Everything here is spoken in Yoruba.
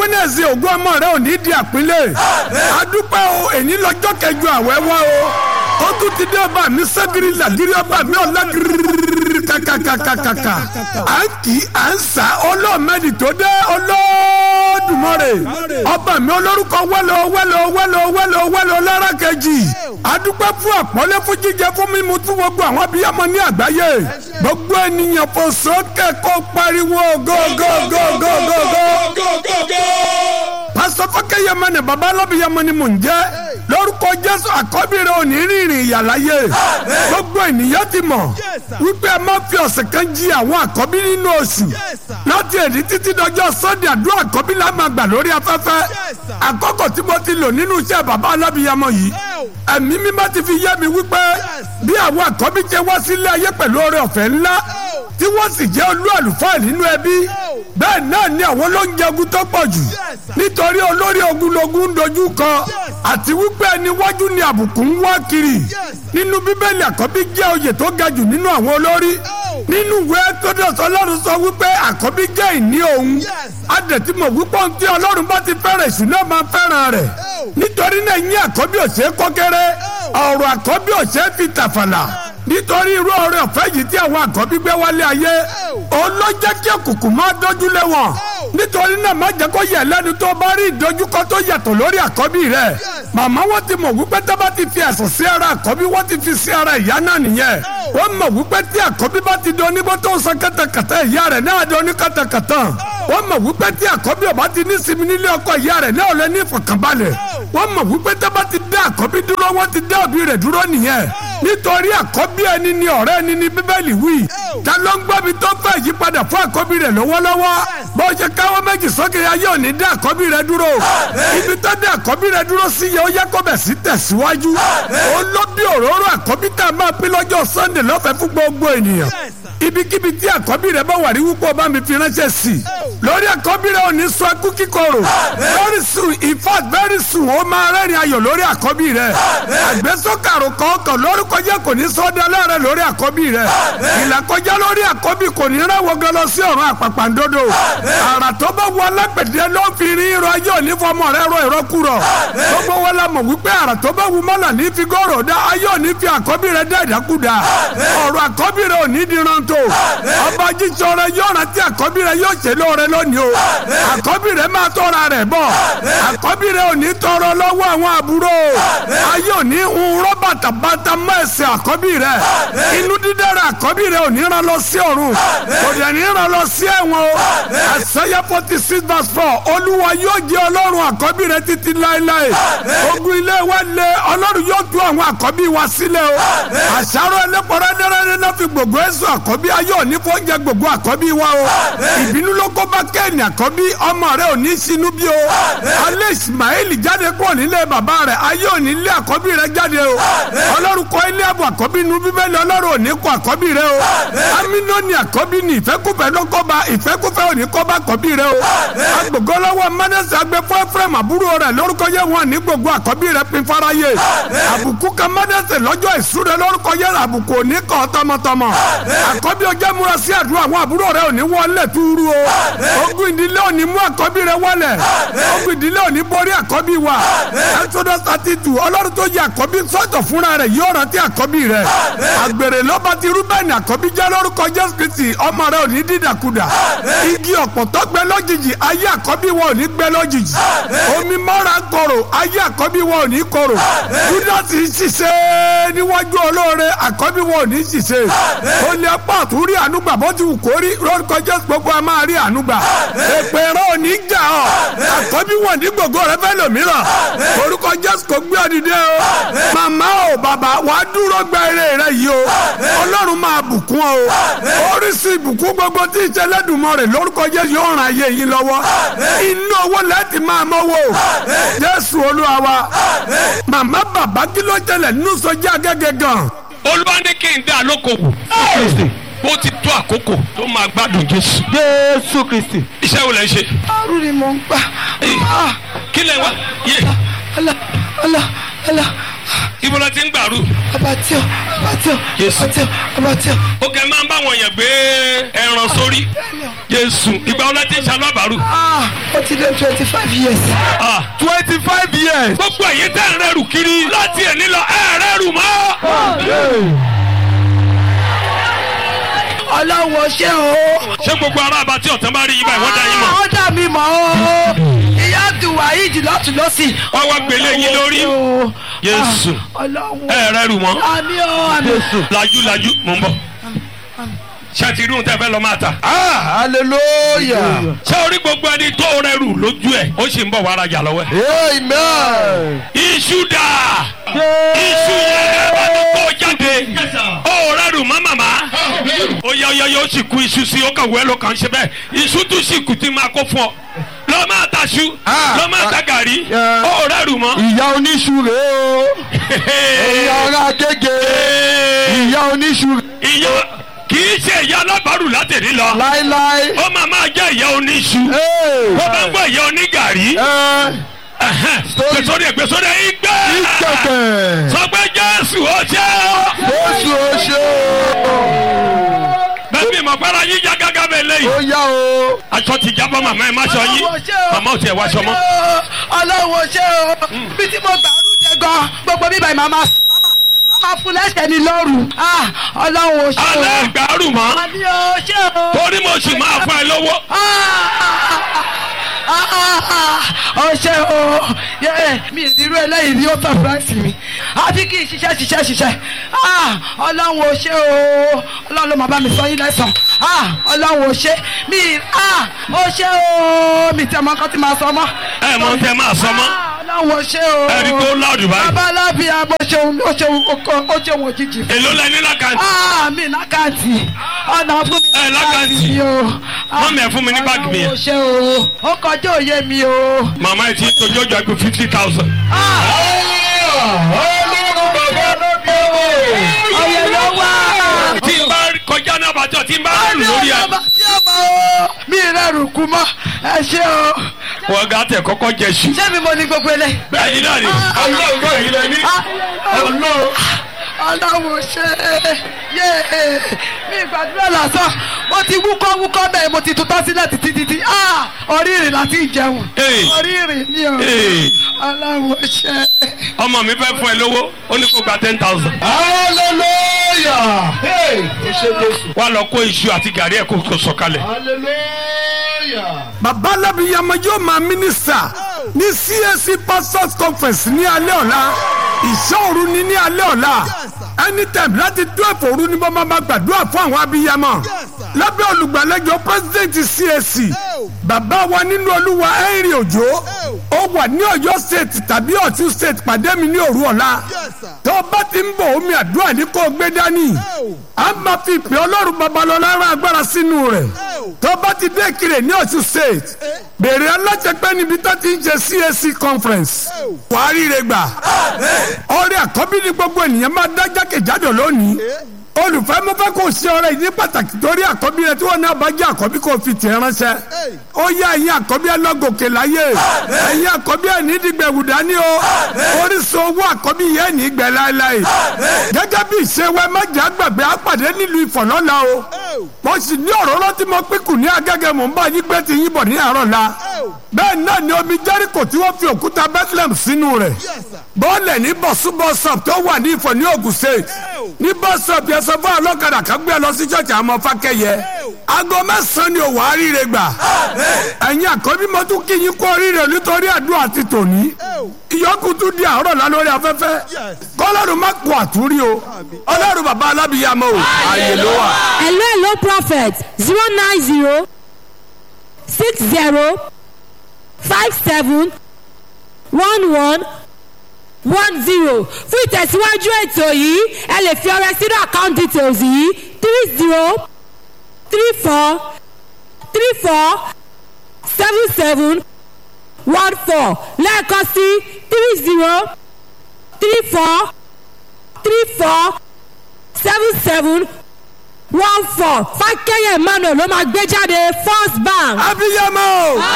wẹ́nẹ̀sì ògùn ọmọ rẹ ò ní di àpínlẹ̀ adúpẹ́ o èyí lọ́jọ́ kẹjọ àwẹ̀ wá o ó tún ti dé ọba mi sẹ́gìrì làgìrì ọba mi ọ̀làgìrì kàkàkàkàkà à ń kì í à ń sà ọlọ́ọ̀mẹ́dì tó dé Olódùmarè ọba mi olórúkọ wẹ́lẹ̀ wẹ́lẹ̀ wẹ́lẹ̀ wẹ́lẹ̀ wẹ́lẹ̀ lára kejì adúpẹ́ fún àpọ́nlé fún jíjẹ fún mímu fún gbogbo àwọn abiyamọ ní àgbáyé gbogbo ènìyàn fò sókè kó pariwo gógógógógógó. pásítọ̀ fọ́kẹ́yẹmọ ni baba alábìyamọ ni mò ń jẹ́ lórúkọ jésù àkọ́bí rẹ̀ ò ní rìnrìn ìyàláyé gbogbo ènìyàn ti mọ̀ wípé ẹ má fi ọ̀sẹ̀ kan jí àwọn àkọ́bí nínú oṣù láti èdè títí dọjọ́ sunday àdúrà àkọ́bí la máa gbà lórí afẹ́fẹ́ àkọ́kọ́ tí mo ti lò nínú iṣẹ́ baba alábìyamọ yìí ẹ̀mí mímọ́ ti fi yé mi wípé bí àwọn àkọ́bí jẹ́ wá sílé ayé pẹ̀lú oore ọ̀fẹ́ ńlá tí wọ́n sì jẹ́ olú àlùfáà nínú ẹbí bẹ́ẹ̀ náà ni àwọn ló ń jagun tó pọ̀ jù nítorí olórí ogunlogun ń dojú kọ àti wípé ẹni wájú ni àbùkù ń wá kiri nínú bíbélì àkọ́bí jẹ́ oyè tó ga jù nínú àwọn olórí nínú ìwé tódọ̀sọ ọlọ́run sọ wípé àkọ́bí jẹ́ ìní òun adẹ̀tí mọ̀ wípé ohun tí ọlọ́run bá ti fẹ́ràn ìṣúná máa fẹ́ràn rẹ̀ nítorí náà yín àkọ́bí òṣè kọ́kẹ́rẹ́ ọ̀rọ̀ àkọ́bí òṣè fi tàfàlà nítorí irú ọrẹ ọ̀fẹ́ yìí tí àwọn àkọ́bí gbé wálé ayé òun ló jẹ́ kí òkùnkùn máa dójú lé wọn nítorí náà má jẹ́ kó yẹ lẹ́nu tó bá rí ìdojúkọ tó yàtọ̀ lórí àkọ́bí rẹ̀ màmá wọn ti mọ̀ wípé tó bá ti fi ẹ̀sùn sí ara àkọ́bí wọ́n ti fi sí ara ìyá náà nìyẹn wọ́n mọ̀ wípé tí àkọ́bí bá ti dán níbo tó ń san kàtàkàtà ìyá rẹ̀ náà dán ní kàtàkàtà wọ́n mọ̀ wípé tí àkọ́bí ọba ti ní sinmi nílé ọkọ ìyá rẹ̀ náà lè ní ìfọ̀kànbalẹ̀ wọ́n mọ̀ wípé tó bá ti dá àkọ́bí dúró wọ́n ti dá òbí rẹ̀ dúró nìyẹn nítorí àkọ́bí ẹni ni ọ̀rẹ́ ẹni ni bíbélì wí ta ló ń gbọ́ mi tó fẹ́ yípadà fún àkọ́bí rẹ̀ lọ́wọ́lọ́wọ́ bó ṣe káwọ́ méjì sókè ayé òní dá àkọ́bí rẹ̀ dúró ibi tó dá àkọ́bí rẹ̀ dúró sí yẹ ó yẹ kó bẹ̀ sí tẹ̀síwájú ó ló bí òróró àkọ́bí tá a máa pín lọ́jọ́ sunday lọ́fẹ̀ẹ́ fún gbogbo ènìyàn ibikíbi tí àkọ́bí rẹ̀ bá wà rí wúpọ̀ bá mi fi ránṣẹ́ sí i lórí àkọ́bí rẹ̀ ò ní sọ ẹkú kíkorò very soon in fact very soon ó máa rẹ́rìn ayọ̀ lórí àkọ́bí rẹ̀ àgbésókàrò kọ̀ọ̀kan lórúkọ jẹ́ kò ní sọ́dọ̀ aláàrẹ̀ lórí àkọ́bí rẹ̀ ìlàkọjá lórí àkọ́bí kò ní rẹ́wọ̀ gan lọ sí ọ̀run àpàpàǹdodo àrà tó bá wọ alágbẹ̀dẹ ló fi rí irọ́ ayé òní fọmọ rẹ̀ rọ ìrọ́kúrọ̀ gbogbo wọn la mọ̀ wípé àrà tó bá wù mọ́là ní fi gòrò dá ayé òní fi àkọ́bí rẹ̀ dá ìdákúdá ọ̀rọ̀ àkọ́bí rẹ̀ òní diran tó ọba jíjọ rẹ̀ yóò rántí àkọ́bí rẹ̀ yóò ṣe lóore lónìí o àkọ́bí rẹ̀ máa tọ́ra rẹ̀ bọ̀ àkọ́bí rẹ̀ òní tọrọ lọ́wọ́ àwọn àbúrò ayé òní ń rọ́ bàtàbàtà mọ́ ẹsẹ̀ àkọ́bí rẹ̀ inú dídára àkọ́bí rẹ̀ òní rán lọ sí ọ̀run kò dẹ̀ ní rán lọ sí ẹ̀wọ̀n o àṣẹyẹ forty six verse four olúwa yóò jẹ́ ọlọ́run àkọ́bí rẹ̀ títí láéláé ogun ilé wa lé ọlọ́run yóò tú àwọn àkọ́bí wa sílẹ̀ o àṣàrò ẹlẹ́pọ̀rọ̀ dẹ́rẹ́dẹ́ náà fi gbogbo ẹ̀sùn àkọ́bí ayé òní fọ́njẹ gbogbo àkọ́bí wa o ìbínú ló kó bá kẹ́hìn àkọ́bí ọmọ rẹ̀ òní sinú bí o alẹ́ ismail jáde kúrò nílé bàbá rẹ̀ ayé òní lé àkọ́bí rẹ̀ jáde o ọlọ́run kọ́ ilé àbọ̀ àkọ́bí nu bíbélì ọlọ́run òní kọ́ àkọ́bí rẹ̀ o aminoni àkọ́bí ni ìfẹ́kùfẹ́ ló kọ́ bá ìfẹ́kùfẹ́ òní kọ́ bá àkọ́bí rẹ̀ o agbègbọ́lọ́wọ́ mánẹ́sì agbẹ́ fún efraim àbúrò rẹ̀ lórúkọ yẹ wọn ní gbogbo àkọ́bí rẹ̀ pin fáráyé àbùkù kan mánẹ́sì lọ́jọ́ ìsúre lórúkọ yẹ àbùkù òní kọ́ tọmọtọmọ àkọ́bí ọjọ́ múra sí àdúrà àwọn àbúrò rẹ̀ òní wọlé túrú o ogun ìdílé òní mú àkọ́bí rẹ̀ wọlé ogun ìdílé òní borí àkọ́bí wa exodus thirty two ọlọ́run tó yẹ àkọ́bí sọ́tọ̀ fúnra rẹ̀ yóò rántí àkọ́bí rẹ̀ àgbèrè lọ́ba ti rúbẹ́ẹ̀nì àkọ́bí jẹ́ lórúkọ jésù kristi ọmọ rẹ̀ òní dídàkudà igi ọ̀pọ̀tọ́ gbẹ lójijì ayé àkọ́bí wa òní gbẹ lójijì omi mọ́ra korò ayé àkọ́bí wa òní korò júdásì ṣiṣẹ́ níwájú olóore àkọ́bí wa òní ṣiṣẹ́ olè apá àtúrí ànúgbà bó ti wù kó rí lórúkọ jésù gbogbo a máa rí ànúgbà èpè rẹ òní jà ọ́ àkọ́bí wọn ní gbogbo rẹ fẹ́ lòmíràn orúkọ jésù kò gbé ọdìdẹ o màmá o bàbá wàá dúró gba eré rẹ yìí o ọlọ́run máa bùkún o oríṣi ìbùkún gbogbo tí ìṣẹlẹ́dùnmọ́ rẹ̀ lórúkọ jésù yóò ràn ayé yín lọ́wọ́ inú owó lẹ́ẹ̀tì máa mọ́wọ́ jésù olúwa wa màmá bàbá kí ló tẹ̀lẹ̀ nínú sọjá gẹ́gẹ́ gan. olúwa ní kí n dá lókòwò ó ti tó àkókò tó máa gbádùn jésù. jésù kristi. iṣẹ́ wo lẹ ń ṣe. àrùn ni mò ń gbà. kí lẹ wá yé ala ala ala. ibo la ti ń gbàrú. abatio abatio Jésù. abatio abatio. ó kẹ́ máa ń bá wọn yàn gbé ẹran sórí. jésù ìgbà wọn láti ń ṣalábàárù. ah ó ti lé twenty five years. Ah, twenty five years. gbogbo ẹ̀yin tẹ́ ń rẹ́rù kiri láti ẹ̀ nílọ ẹ̀ rẹ́rù mọ́. ọlọ́wọ́ ṣé o. ṣé gbogbo ará àbátí ọ̀tán bá rí yín báyìí wọ́n dá yín mọ̀. ó dà mí mọ́ o. ìyá abdulwaheed lọ́tún lọ́sì. wọ́n wá gbélé yín lórí. Jésù. ọlọ́wọ́. ẹ̀ rẹ́rù mọ́. àmì o àmì. lajú lajú mò ń bọ̀. ṣé ti rí ohun tẹ́ fẹ́ lọ máa tà. ah hallelujah. ṣé orí gbogbo ẹni tó rẹ́rù lójú ẹ̀ ó sì ń bọ̀ wá rajà lọ́wọ́ ẹ̀. amen. iṣu dà iṣu yẹn ẹ bá tó kó jáde ó rẹ́rù mọ́ màmá ó yẹ ọyọ yóò sì kú iṣu sí ó kàn wẹ́ ló kàn ṣe bẹ́ẹ̀ iṣu tún sì kù tí máa kó fún ọ lọ́ máa ta ṣu Ah, lọ́ máa ta gàrí yeah. ó rẹ́rù mọ́. ìyá oníṣu rèé o. ìyá ọ̀rá gègé. ìyá oníṣu ìyá kì í ṣe ìyá alábàárù látẹ̀rí lọ láéláé. ó máa máa jẹ́ ìyá oníṣu Hey. ó bá ń gbọ́ ìyá onígàrí ẹ gbèsòdì gbèsòdì ìgbẹ́ ìkẹ̀kẹ̀. sọ pé jésù ó ṣe ọ́. Jésù ó ṣe bẹ́ẹ̀ bí mọ̀gbára yín já gágá bẹ́ẹ̀ ó lẹ́yìn. yá o. aṣọ ti jábọ́ màmá ẹ̀ má ṣọ yín Ọlọ́wọ́ ṣé o. màmá ò tiẹ̀ wá aṣọ mọ́. ọlọ́wọ́ ṣé o. bí tí mo gbàrú jẹ gan gbogbo bíbá ìmọ̀ máa máa fún lẹ́sẹ̀ ní lọ́rùn. ah ọlọ́wọ́ ṣé o. alẹ́ gbàrú mọ́ àmì o ṣé o. torí mo sì máa fún ẹ lówó. ọṣẹ o yẹ mi ìrírú eléyìí ni ó sọfúráìsì mi àfi kí n ṣiṣẹ́ ṣiṣẹ́ ṣiṣẹ́ Ah, ọlọ́run ò ṣe o ọlọ́run ló máa bá mi sọ yín lẹ́sàn Ah, ọlọ́run ò ṣe mi ah, ó ṣe o mi tẹ ọmọ kan tí máa sọ mọ́. ẹ mọ tẹ máa sọ mọ́ Ah, ọlọ́run ò ṣe o. ẹ rí i tó láàdù báyìí. bàbá alábìá bó ṣeun ó ṣeun ó ṣeun òjijì fún èló lẹ ní lákàntì. ah mi lákàntì ọ̀nà fún mi Ẹ, lákàntì. mi o. Mọ́mì, ẹ fún mi ní báàgì mi yẹn. ọlọ́run ò ṣe o ó kọjá òye mi o. màmá ẹ ti tójú ọjọ́ àgbẹ̀ fifty thousand. Ọlọ́run bàbá lóbi o. ọyẹ ló wá. tí n bá kọjá náà bàtọ̀ tí n bá rù lórí ẹ. ọba tí ó mọ o mi rẹrù kú mọ ẹ ṣe o wọ́n gà tẹ̀ kọ́kọ́ jẹ ṣu. ṣé mi mo ní gbogbo ilé. bẹ́ẹ̀ ni náà ni. Ọlọ́run kọ́ yìí lẹ ní. Ọlọ́run. ọlọ́run ṣe yé mi gbàdúrà lásán mo ti wúkọ́ wúkọ́ bẹ́ẹ̀ mo ti tutọ́ sílẹ̀ títí títí Ah, orí ìrìn láti jẹun Hey. orí ìrìn ni o Hey. ọlọ́run ṣe. ọmọ mi fẹ́ fún ẹ lówó ó ní kó gba ten thousand. Hallelujah. Hey. Ó ṣe Jésù. wá lọ kó iṣu àti gàrí ẹ̀ kó kó sọ̀kalẹ̀. Hallelujah. bàbá alábìyàmọ yóò máa mínísítà ní CAC pastors conference ní alẹ́ ọ̀la ìṣọ́òru ni ní alẹ́ ọ̀la anytime láti dún ẹ̀fọ́rú ni mo máa ma gbàdúrà fún àwọn abiyamọ lábẹ́ olùgbàlejò president CAC bàbá wa nínú olúwa henry òjò ó wà ní ọ̀yọ́ state tàbí ọ̀tún state pàdé mi ní òru ọ̀la tó o bá ti ń bọ̀ omi àdúrà ní kó o gbé dání a máa fi ìpè ọlọ́run babalọ́lá rán agbára sínú rẹ̀ tó bá ti dé kiri ní ọ̀tún state bèrè alájẹpẹ́ níbi tó ti ń ṣe CAC conference wàá ríre gbà ọrẹ àkọ́bí ni gbogbo ènìyàn máa dá jákèjádò lónìí olùfẹ́ mo fẹ́ kó o ṣe ọrẹ ìdí pàtàkì torí àkọ́bí rẹ tí wọ́n náà bá jẹ́ àkọ́bí kó o fi tẹ̀ ránṣẹ́ ó yá ẹ̀yin àkọ́bí ẹ lọ gòkè láyé ẹ̀yin àkọ́bí ẹ̀ ní dìgbẹ̀wù dání o orísun owó àkọ́bí yẹn ní gbẹ láéláé gẹ́gẹ́ bí ìṣèwẹ́ mẹ́jẹ àgbàgbé àpàdé nílùú ìfọ̀lọ́la o mo sì ní òróró tí mo pín kù ní agẹ́gẹ́ mò ń bá yín gbé ti yín bọ̀ ní àárọ̀ la bẹ́ẹ̀ náà ni omi jẹ́ríkò tí wọ́n fi òkúta bethlehem sínú rẹ̀ bọ́ọ̀lẹ̀ ní bọ̀súbọ̀sọ̀p tó wà ní ìfọ̀ ní Ògùn state ní bọ́sọ̀p yẹn sọ fún ọlọ́kadà kan gbé ẹ lọ sí ṣọ́ọ̀ṣì àwọn ọmọ fákẹ́yẹ aago mẹ́sàn-án ni òwò àríire gbà ẹ̀yin àkọ́bí mo tún kí yín kú oríire nítorí àdúrà ti tòní ìyókù tún di àárọ̀ la lórí afẹ́fẹ́ kọ́lọ́run má kó àtúrí o ọlọ́run bàbá alábìyàmọ́ o àyè ló wà. hello hello prophet zero nine zero six zero five seven one one one zero fún ìtẹ̀síwájú ètò yìí ẹ lè fi ọrẹ sínú account details yìí three zero three four three four seven seven one four lẹ́ẹ̀kan sí three zero three four three four seven seven one four fákẹ́yẹ̀ emmanuel ló máa gbé jáde first bank. abiyamọ o.